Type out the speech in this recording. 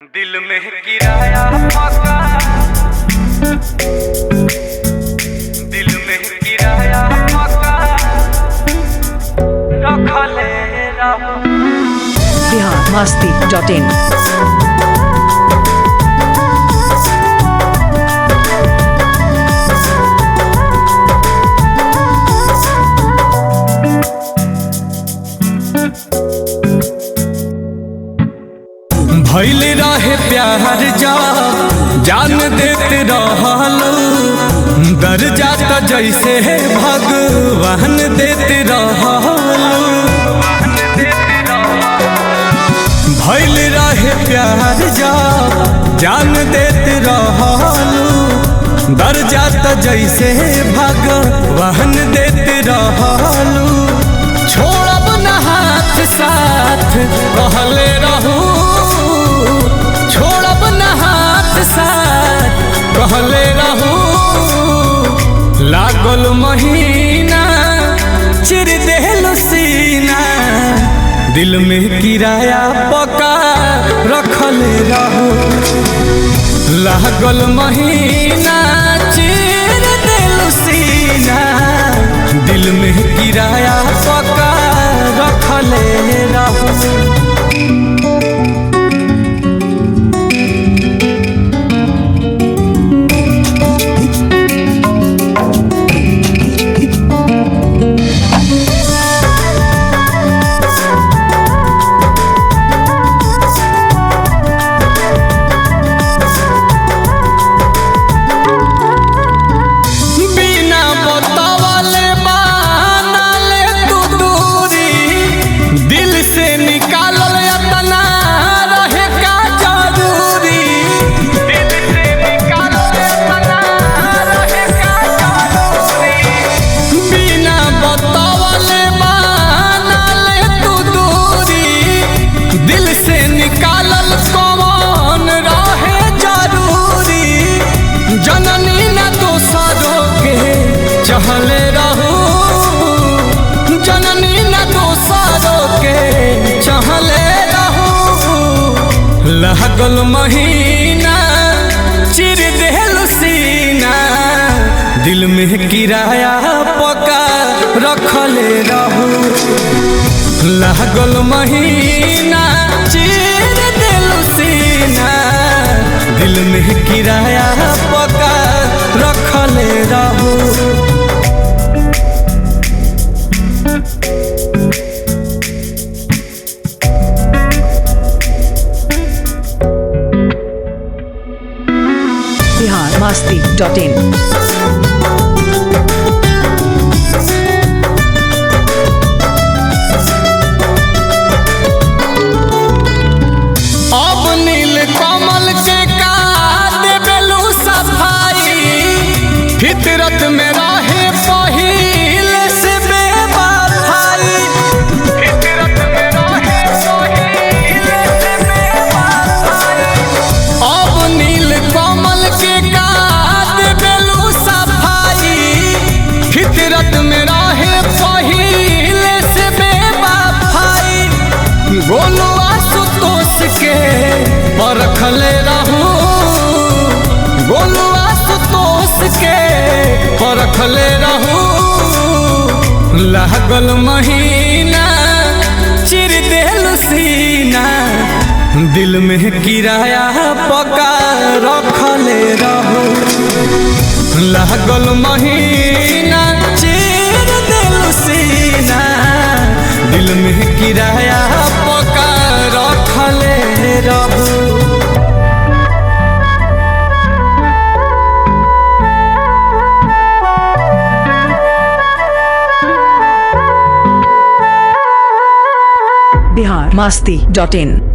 दिल में किराया पका दिल में किराया पका रखले रहो बिहार मस्ती डॉट इन भैल रहे प्यार जा जान देते रहलो दर जाता जैसे भगवान देते रहलो भैल रहे प्यार जा जान देते रहलो दर जाता जैसे भगवान देते रहलो छोड़ब न हाथ साथ कहले रहू छोड़ब न हाथ साथ कहले रहू लागल महीना चिर देहल सीना दिल में किराया पका रखले रहू लागल महीना चिर देल सीना दिल में किराया पका रखले रहू बिना बतावले बानले तू दूरी दिल से निकालल अपना रहे का जरूरी दिल से निकालल अपना रहे का जरूरी बिना बतावले बानले तू दूरी दिल से निकालल कौन रहे जरूरी जननी न दोसरों के चहले रहू जननी न दोसरों के चहले रहू लगल महीना चिर देहल सीना दिल में किराया पका रखले रहू लागल महीना चिर दिल सीना दिल में किराया पका रखले रहू बिहार मस्ती डॉट इन अब नील कमल के का देबेलू सफाई फितरत में रहे पहिल से बेवफाई फितरत में रहे पहिल से बेवफाई अब नील कमल के का देबेलू सफाई फितरत में रहे पहिल से बेवफाई गोलू आशुतोष के परखले रहू गोलू आशुतोष के परखले रहू लागल महीना चिर देल सीना दिल में किराया पका रखले रहू लागल महीना चिर देल सीना दिल में किराया पका रखले रहू बिहार मस्ती डॉट इन